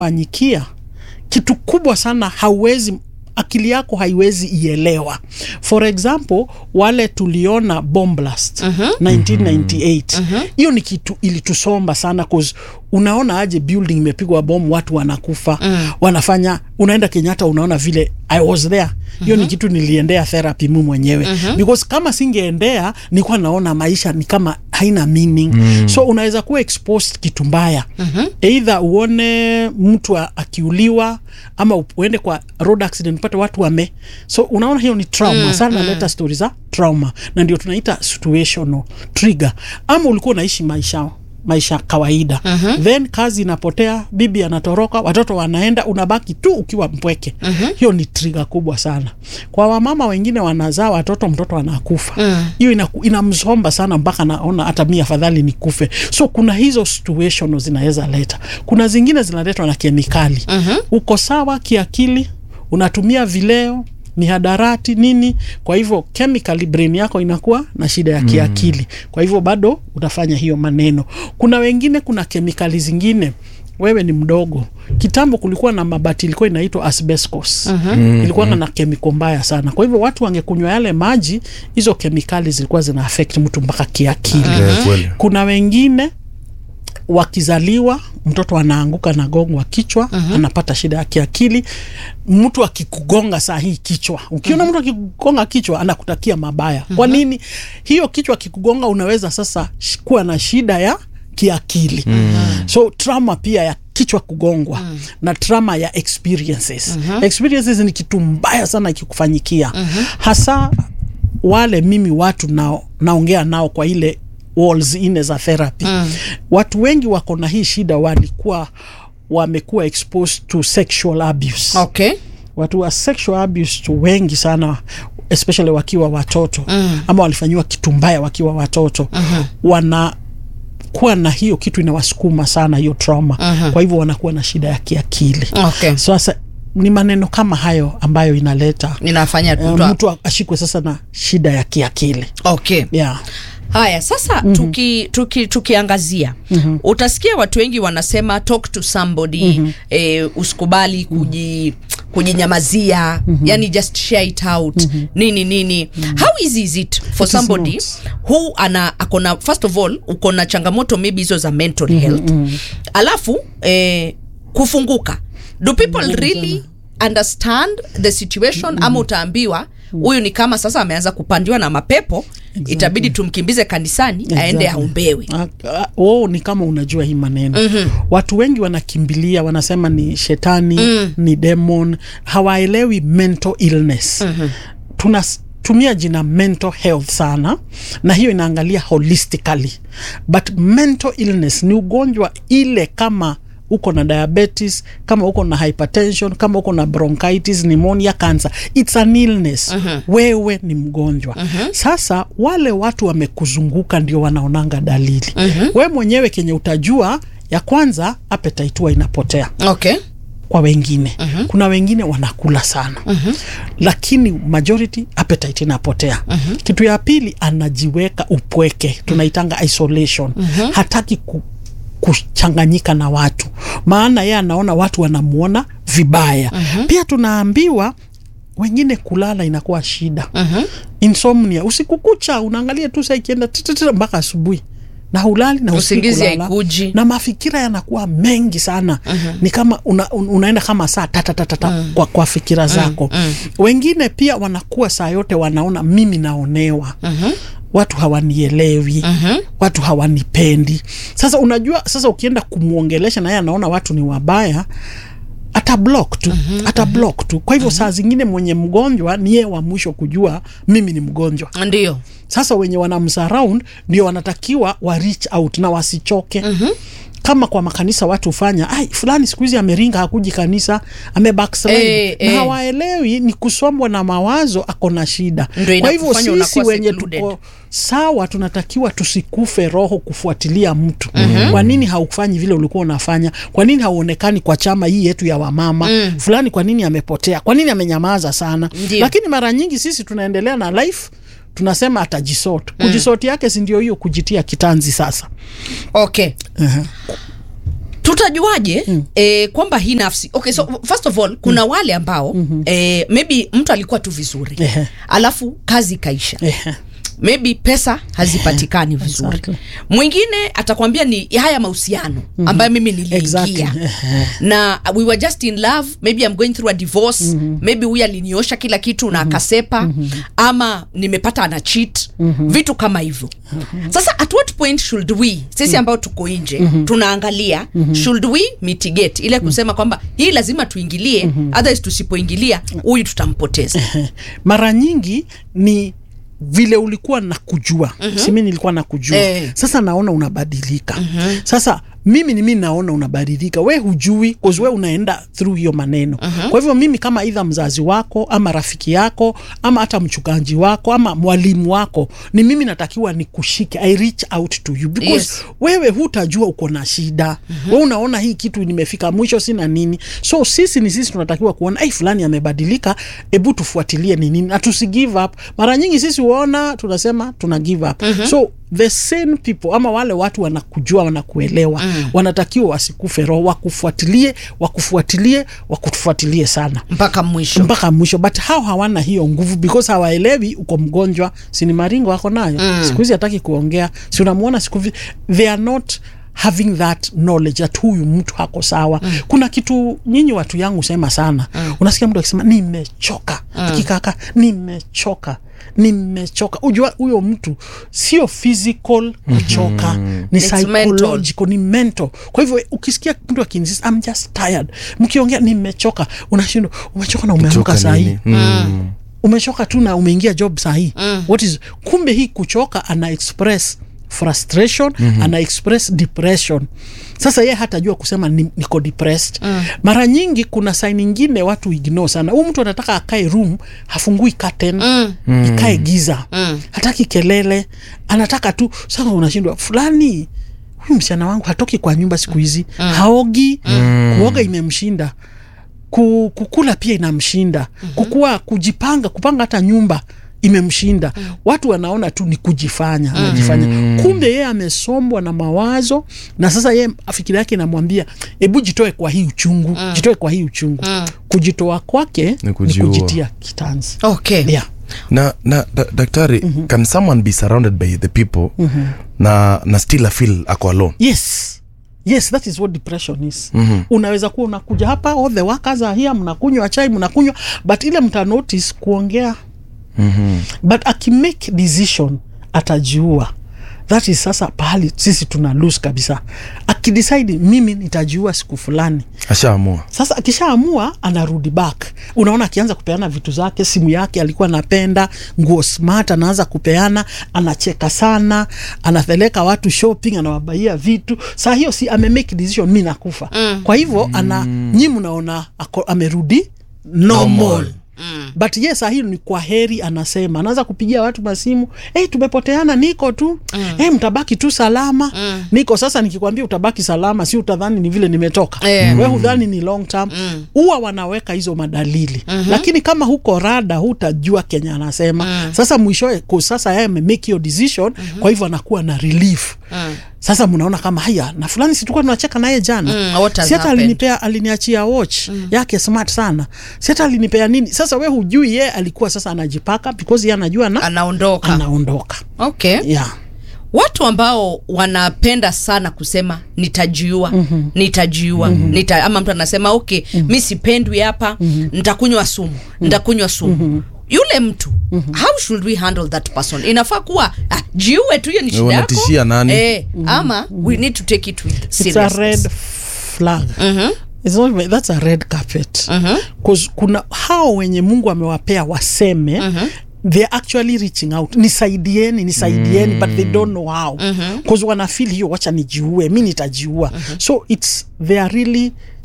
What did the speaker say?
fanyikia kitu kubwa sana hauwezi akili yako haiwezi ielewa. For example, wale tuliona bomb blast 1998 hiyo ni kitu ilitusomba sana cause unaona aje building imepigwa bomu, watu wanakufa wanafanya, unaenda Kenyatta unaona vile I was there. Hiyo ni kitu niliendea therapy mimi mwenyewe because kama singeendea nilikuwa naona maisha ni kama haina meaning so unaweza kuwa exposed kitu mbaya either uone mtu a- akiuliwa ama uende kwa road accident upate watu wame so unaona hiyo ni trauma sana naleta stori za trauma na ndio tunaita situational trigger ama ulikuwa unaishi maisha maisha kawaida then kazi inapotea bibi anatoroka watoto wanaenda unabaki tu ukiwa mpweke hiyo ni trigger kubwa sana kwa wamama wengine wanazaa watoto mtoto anakufa hiyo ina, inamsomba sana mpaka naona hata mi afadhali nikufe so kuna hizo situation zinaweza leta kuna zingine zinaletwa na kemikali uko sawa kiakili unatumia vileo mihadarati nini kwa hivyo chemically brain yako inakuwa na shida ya kiakili kwa hivyo bado utafanya hiyo maneno kuna wengine kuna kemikali zingine wewe ni mdogo kitambo kulikuwa na mabati ilikuwa inaitwa asbestos ilikuwa na kemiko mbaya sana kwa hivyo watu wangekunywa yale maji hizo kemikali zilikuwa zina affect mtu mpaka kiakili Eh, kweli. kuna wengine wakizaliwa mtoto anaanguka na gongwa kichwa anapata shida ya kiakili mtu akikugonga saa hii kichwa ukiona mtu akikugonga kichwa anakutakia mabaya kwa nini hiyo kichwa akikugonga unaweza sasa sh- kuwa na shida ya kiakili so trauma pia ya kichwa kugongwa na trauma ya experiences experiences ni kitu mbaya sana ikikufanyikia hasa wale mimi watu nao, naongea nao kwa ile walls ine za therapy watu wengi wako na hii shida walikuwa wamekuwa exposed to sexual abuse okay watu wa sexual abuse tu wengi sana especially wakiwa watoto ama walifanyiwa kitu mbaya wakiwa watoto wana kuwa na hiyo kitu inawasukuma sana hiyo trauma kwa hivyo wanakuwa na shida ya kiakili okay sasa ni maneno kama hayo ambayo inaleta ninafanya uh, tu mtu ashikwe sasa na shida ya kiakili okay yeah. haya sasa mm-hmm. tuki, tuki, tukiangazia mm-hmm. utasikia watu wengi wanasema talk to somebody mm-hmm. eh, usikubali kuji kujinyamazia mm-hmm. yani just share it out mm-hmm. nini nini mm-hmm. how easy is it for It is somebody not. who ana akona first of all uko na changamoto maybe hizo za mental mm-hmm. health alafu eh, kufunguka do people really understand the situation ama utaambiwa huyu ni kama sasa ameanza kupandiwa na mapepo itabidi tumkimbize kanisani aende Exactly. aombewe Ah, ah, oh, ni kama unajua hii maneno watu wengi wanakimbilia wanasema ni shetani ni demon hawaelewi mental illness tunatumia jina mental health sana na hiyo inaangalia holistically but mental illness ni ugonjwa ile kama uko na diabetes kama uko na hypertension kama uko na bronchitis pneumonia cancer it's an illness wewe ni mgonjwa sasa wale watu wamekuzunguka ndio wanaonanga dalili we mwenyewe kenye utajua ya kwanza appetite huwa inapotea okay kwa wengine kuna wengine wanakula sana lakini majority appetite inapotea kitu ya pili anajiweka upweke tunaitanga isolation hataki ku, kuchanganyika na watu maana yeye anaona watu wanamuona vibaya pia tunaambiwa wengine kulala inakuwa shida insomnia usiku kucha unaangalia tu saa ikienda tititi mpaka asubuhi na hulali na usikii Usingizi kulala. haikuji. na mafikira yanakuwa mengi sana ni kama una, un, unaenda kama saa tatatatata kwa, kwa fikira zako wengine pia wanakuwa saa yote wanaona mimi naonewa watu hawanielewi watu hawanipendi sasa unajua sasa ukienda kumwongelesha na yeye anaona watu ni wabaya ata block tu ata block tu kwa hivyo saa zingine mwenye mgonjwa ni yeye wa mwisho kujua mimi ni mgonjwa ndio sasa wenye wanamsurround ndio wanatakiwa wa reach out na wasichoke kama kwa makanisa watu hufanya ai fulani siku hizi ameringa hakuji kanisa ame backslide Eh, na eh. hawaelewi ni kusomwa na mawazo ako na shida Ndio kwa hivyo inakufanya sisi unakuwa wenye secluded. tuko sawa tunatakiwa tusikufe roho kufuatilia mtu kwa nini haufanyi vile ulikuwa unafanya kwa nini hauonekani kwa chama hii yetu ya wamama fulani kwa nini amepotea kwa nini amenyamaza sana Ndio. lakini mara nyingi sisi tunaendelea na life tunasema atajisort kujisort yake si ndio hiyo kujitia kitanzi sasa okay uh-huh. tutajuaje mm. eh, kwamba hii nafsi okay so first of all kuna mm. wale ambao mm-hmm. eh, maybe mtu alikuwa tu vizuri Ehe. alafu kazi ikaisha Ehe. maybe pesa hazipatikani vizuri Exactly. mwingine atakwambia ni haya mahusiano ambayo mimi niliingia Exactly. na we were just in love maybe I'm going through a divorce maybe huyu aliniosha kila kitu na akasepa ama nimepata ana cheat vitu kama hivyo sasa at what point should we sisi ambao tuko nje tunaangalia should we mitigate ile kusema kwamba hii lazima tuingilie otherwise tusipoingilia huyu tutampoteza mara nyingi ni vile ulikuwa na kujua mm-hmm. simi nilikuwa na kujua Eh. sasa naona unabadilika mm-hmm. sasa mimi ni mimi naona unabadilika we hujui cause we unaenda through hiyo maneno mm-hmm. kwa hivyo mimi kama idha mzazi wako ama rafiki yako ama hata mchukanji wako ama mwalimu wako ni mimi natakiwa nikushike i reach out to you because Yes. wewe hutajua uko na shida mm-hmm. we unaona hii kitu nimefika mwisho sina nini so sisi ni sisi tunatakiwa kuona ai fulani amebadilika hebu tufuatilie ni nini na tusi give up mara nyingi sisi huona tunasema tuna give up mm-hmm. so the same people ama wale watu wanakujua wanakuelewa mm. wanatakiwa wasikufe roho wakufuatilie wakufuatilie wakufuatilie sana mpaka mwisho mpaka mwisho but hao hawana hiyo nguvu because hawaelewi uko mgonjwa sini maringo ako nayo mm. siku hizi hataki kuongea si unamwona siku hizi they are not having that knowledge that huyu mtu hako sawa mm. kuna kitu nyinyi watu yangu sema sana mm. unasikia mtu akisema nimechoka mm. akikaka nimechoka nimechoka ujua huyo mtu sio physical kuchoka mm-hmm. ni It's psychological ni mental kwa hivyo ukisikia mtu akinsist I'm just tired mkiongea nimechoka unashindwa umechoka na umeamka Kuchoka sahii nini? Mm. umechoka tu na umeingia job sahii mm. what is kumbe hii kuchoka ana express frustration mm-hmm. ana express depression sasa ye hatajua kusema ni, niko depressed mm. mara nyingi kuna sign ingine watu ignore sana huu mtu anataka akae room hafungui curtain mm. ikae giza mm. hataki kelele anataka tu sasa unashindwa fulani huyu msichana wangu hatoki kwa nyumba siku hizi mm. haogi mm. kuoga imemshinda ku- kukula pia inamshinda mm-hmm. kukua kujipanga kupanga hata nyumba imemshinda mm. watu wanaona tu ni kujifanya anajifanya kumbe yeye amesombwa na mawazo na sasa yeye fikiri yake inamwambia hebu jitoe kwa hii uchungu jitoe kwa hii uchungu kujitoa kwake ni, kujiua. kujitia kitanzi okay yeah. na, na da, daktari mm-hmm. can someone be surrounded by the people mm-hmm. na, na still feel ako alone yes yes that is what depression is mm-hmm. unaweza kuwa unakuja hapa all the workers are here mnakunywa chai mnakunywa but ile mta notice kuongea mm-hmm. but akimake decision atajiua that is sasa pahali sisi tuna lose kabisa akidecide mimi nitajiua siku fulani ashaamua sasa akishaamua anarudi back unaona akianza kupeana vitu zake simu yake alikuwa anapenda nguo smart anaanza kupeana anacheka sana anapeleka watu shopping anawabaia vitu saa hiyo si amemake decision mi nakufa mm. kwa hivyo ana nyi mnaona ako- amerudi normal, Normal. Mm. but ye saa hii ni kwa heri anasema anaanza kupigia watu masimu hey, tumepoteana niko tu mm. hey, mtabaki tu salama mm. niko sasa nikikwambia utabaki salama si utadhani ni vile nimetoka Eh. we hudhani ni long term huwa wanaweka hizo madalili mm-hmm. lakini kama huko rada hutajua kenya anasema mm. sasa mwishowe ku- sasa yeye amemake hiyo decision mm-hmm. kwa hivyo anakuwa na relief mm. sasa mnaona kama haya na fulani situkuwa tunacheka naye jana Mm, what has si hata happened? alinipea aliniachia watch mm. yake smart sana si hata alinipea nini sasa we hujui ye alikuwa sasa anajipaka because ye anajua na anaondoka anaondoka okay yeah. watu ambao wanapenda sana kusema nitajiua mm-hmm. nitajiua mm-hmm. Nita, ama mtu anasema okay mm-hmm. mi sipendwi hapa mm-hmm. nitakunywa sumu mm-hmm. nitakunywa sumu mm-hmm yule mtu mm-hmm. how should we handle that person inafaa kuwa ah, jiue tu hiyo ni shida yako Unatishia nani? eh, ama we need to take it with it's a seriousness. red flag It's not, even- that's a red carpet Cause kuna hao wenye mungu amewapea waseme they're actually reaching out nisaidieni nisaidieni but they don't know how bcause wanafeel hiyo wacha nijiue mi nitajiua so it's they are really